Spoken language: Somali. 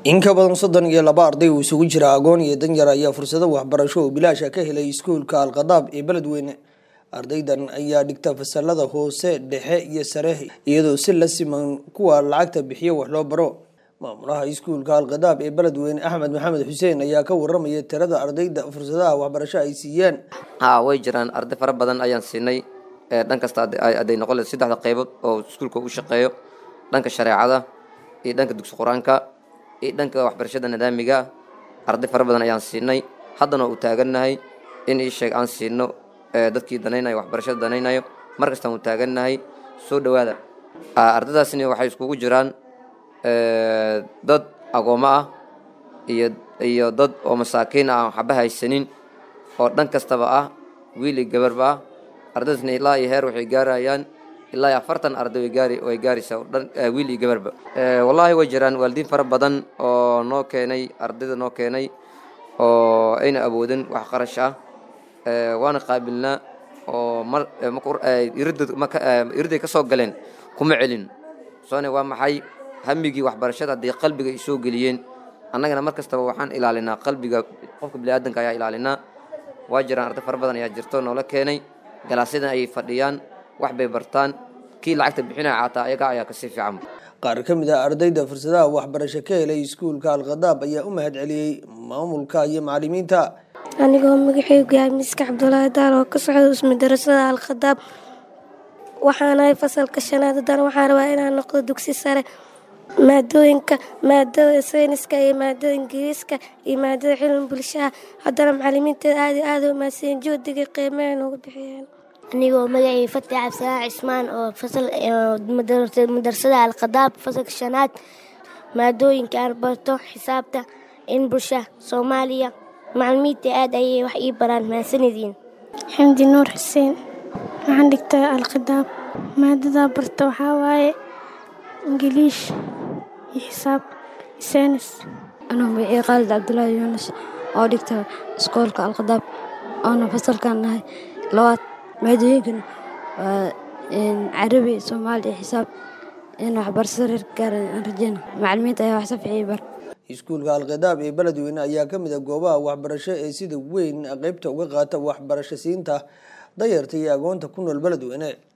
in ka badan soddon iyo laba arday uu isugu jira agoon iyo danyar ayaa fursado waxbarasho oo bilaasha ka helay iskuulka alkhadaab ee beledweyne ardaydan ayaa dhigta fasalada hoose dhexe iyo sare iyadoo si la siman kuwa lacagta bixiyo wax loo baro maamulaha iskuulka alkhadaab ee beledweyne axmed maxamed xuseen ayaa ka waramaya tirada ardayda fursadaha waxbarasho ay siiyeen ha way jiraan arday fara badan ayaan siinay dhan kasta aday noqon leed saddexda qaybood oo iskuulka u shaqeeyo dhanka shareecada iyo dhanka dugsi qur-aanka iyo dhanka waxbarashada nidaamiga arday fara badan ayaan siinay haddana uu taagannahay in ii sheeg aan siino dadkii danaynayo waxbarashada danaynayo mar kastaan uu taagannahay soo dhowaada ardaydaasni waxay iskugu jiraan dad agoommo ah iyo iyo dad oo masaakiin ah aan waxba haysanin oo dhan kastaba ah wiil iyo gabarba ah ardaydaasna ilaa iyo heer waxay gaarayaan ilaa iyo afartan arday way gaari way gaaraysaa dhan wiil iyo gabarba wallaahi way jiraan waalidiin fara badan oo noo keenay ardayda noo keenay oo ayna awoodin wax qarash ah waana qaabilnaa oo mar iriday ka soo galeen kuma celin soone waa maxay hamigii waxbarashada hadday qalbiga ay soo geliyeen annagana mar kastaba waxaan ilaalinaa qalbiga qofka biniaadanka ayaa ilaalinaa waa jiraan arday fara badan ayaa jirto noola keenay galaasyadan ayay fadhiyaan wax bay bartaan kii lacagta bixinaya caataa ayaga ayaa kasii fiican qaar ka mid ah ardayda fursadaha waxbarasho ka helay iskuulka alkhadaab ayaa u mahad celiyey maamulka iyo macalimiinta anigoo magaceygu yahay miska cabdulaahi daar oo ka socda ismadarasada alkhadaab waxaanahay fasalka shanaad haddana waxaan rabaa inaan noqdo dugsi sare maadooyinka maadada sayniska iyo maadada ingiriiska iyo maadada cilmi bulshaha haddana macalimiinteeda aad iyo aad u mahadsiyen juhdiga qiimeha noogu bixiyeen anigoo magacii fati cabdisalaax cismaan oo fasal madarasada alkhadaab fasalka shanaad maadooyinka aan barto xisaabta in bulsha soomaaliya macalimiinta aad ayay wax ii baraan mahadsanediin xamdi nuur xuseen waxaan dhigtaa alkhadaab maadadaa barta waxaa waaye ingiliish iyo xisaab saynis anuu magacii khaalid cabdulaahi yuunus oo dhigta iskoolka alkhadaab oona fasalkan nahay labaad maadooyinkan waa carabi soomaali iyo xisaab in waxbarashada reer gaara aan rajeyna macalimiinta ayaa wax safixiya bar iskuulka alkhadaab ee beledweyne ayaa ka mid a goobaha waxbarasho ee sida weyn qeybta uga qaata waxbarasho siinta dayarta iyo agoonta ku nool beledweyne